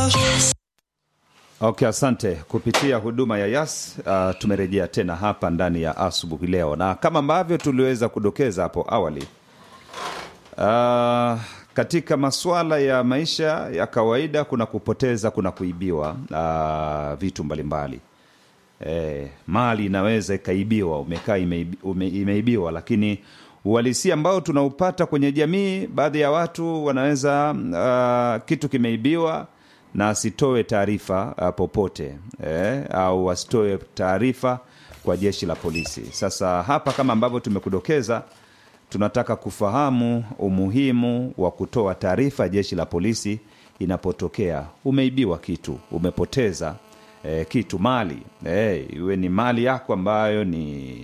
Okay, asante. Kupitia huduma ya Yas uh, tumerejea tena hapa ndani ya asubuhi leo, na kama ambavyo tuliweza kudokeza hapo awali uh, katika masuala ya maisha ya kawaida kuna kupoteza, kuna kuibiwa uh, vitu mbalimbali e, mali inaweza ikaibiwa, umekaa imeibi, ume, imeibiwa, lakini uhalisia ambao tunaupata kwenye jamii, baadhi ya watu wanaweza uh, kitu kimeibiwa na asitoe taarifa uh, popote eh, au asitoe taarifa kwa jeshi la polisi. Sasa hapa kama ambavyo tumekudokeza, tunataka kufahamu umuhimu wa kutoa taarifa jeshi la polisi inapotokea umeibiwa kitu, umepoteza eh, kitu, mali eh, iwe ni mali yako ambayo ni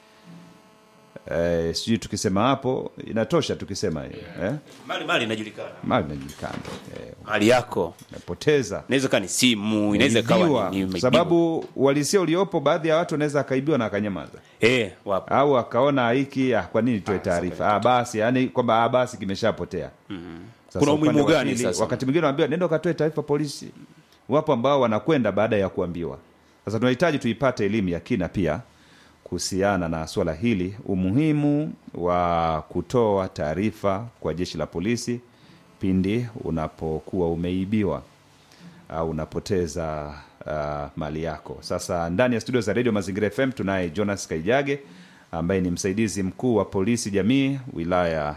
eh, sijui tukisema hapo inatosha tukisema hiyo eh, mali mali inajulikana mali inajulikana eh, mali yako umepoteza inaweza ikawa ni simu inaweza ikawa Umeibiwa. ni- ni umeibiwa. sababu uhalisia uliopo baadhi ya watu wanaweza akaibiwa na akanyamaza eh wapo au akaona hiki ah, kwa nini toe taarifa ah, basi yani kwamba ah, basi kimeshapotea Sasa Kuna upande umuhimu wa gani pili, sasa? wakati mwingine wanaambiwa nenda ukatoe taarifa polisi wapo ambao wanakwenda baada ya kuambiwa sasa tunahitaji tuipate elimu ya kina pia kuhusiana na swala hili umuhimu wa kutoa taarifa kwa jeshi la polisi pindi unapokuwa umeibiwa au unapoteza uh, mali yako sasa ndani ya studio za redio mazingira fm tunaye jonas kaijage ambaye ni msaidizi mkuu wa polisi jamii wilaya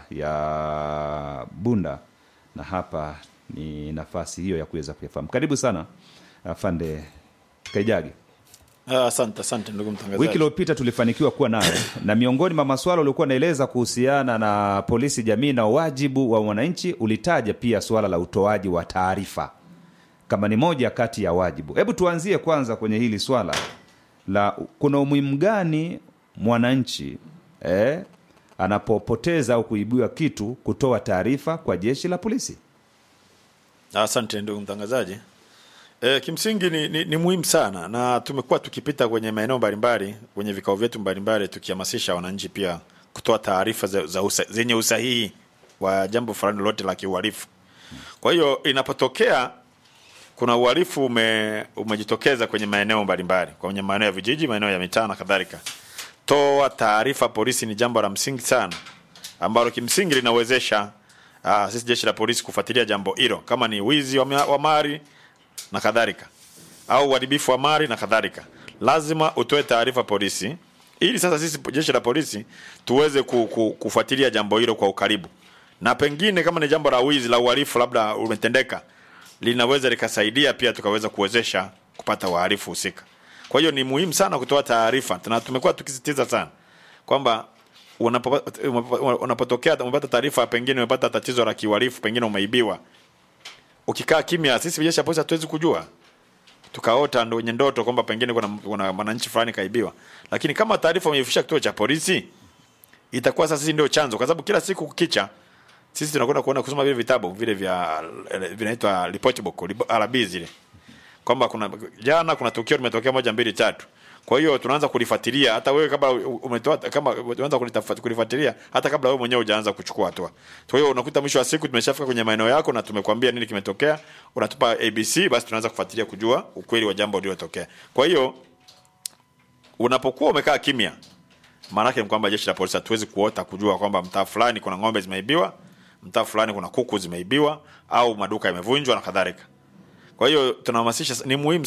ya bunda na hapa ni nafasi hiyo ya kuweza kuyafahamu karibu sana afande kaijage Ah, Asante, asante ndugu mtangazaji. wiki iliyopita tulifanikiwa kuwa nayo na miongoni mwa maswala uliokuwa naeleza kuhusiana na polisi jamii na wajibu wa wananchi ulitaja pia suala la utoaji wa taarifa kama ni moja kati ya wajibu hebu tuanzie kwanza kwenye hili swala la kuna umuhimu gani mwananchi eh, anapopoteza au kuibiwa kitu kutoa taarifa kwa jeshi la polisi Asante ndugu mtangazaji. E, kimsingi ni, ni, ni muhimu sana na tumekuwa tukipita kwenye maeneo mbalimbali kwenye vikao vyetu mbalimbali tukihamasisha wananchi pia kutoa taarifa za, za usa, zenye usahihi wa jambo fulani lolote la kiuhalifu. Kwa hiyo inapotokea kuna uhalifu ume, umejitokeza kwenye maeneo mbalimbali, kwenye maeneo ya vijiji, maeneo ya mitaa na kadhalika, toa taarifa polisi ni jambo la msingi sana ambalo kimsingi linawezesha uh, sisi jeshi la polisi kufuatilia jambo hilo, kama ni wizi wa, ma- wa mali na kadhalika au uharibifu wa mali na kadhalika, lazima utoe taarifa polisi, ili sasa sisi jeshi la polisi tuweze ku, ku, kufuatilia jambo hilo kwa ukaribu, na pengine kama ni jambo la wizi la uhalifu labda umetendeka, linaweza likasaidia pia tukaweza kuwezesha kupata wahalifu husika. Kwa hiyo ni muhimu sana kutoa taarifa, na tumekuwa tukisisitiza sana kwamba unapo- unapo- unapotokea umepata taarifa, pengine umepata tatizo la kiuhalifu, pengine umeibiwa, ukikaa kimya, sisi jeshi la polisi hatuwezi kujua tukaota ndo wenye ndoto kwamba pengine kuna kuna mwananchi fulani kaibiwa, lakini kama taarifa umeifikisha kituo cha polisi, itakuwa sasa sisi ndio chanzo, kwa sababu kila siku kukicha sisi tunakwenda kuona kusoma vile vitabu vile vya eh, vinaitwa report book libo- RB zile kwamba kuna jana kuna tukio limetokea moja mbili tatu. Kwa hiyo tunaanza kulifuatilia hata wewe kabla umetoa kama unaanza kulitafa- kulifuatilia hata kabla wewe mwenyewe hujaanza kuchukua hatua. Kwa hiyo unakuta mwisho wa siku tumeshafika kwenye maeneo yako na tumekwambia nini kimetokea, unatupa ABC, basi tunaanza kufuatilia kujua ukweli wa jambo lililotokea. Kwa hiyo unapokuwa umekaa kimya, maana yake ni kwamba jeshi la polisi hatuwezi kuota kujua kwamba mtaa fulani kuna ng'ombe zimeibiwa, mtaa fulani kuna kuku zimeibiwa au maduka yamevunjwa na kadhalika. Kwa hiyo tunahamasisha, ni muhimu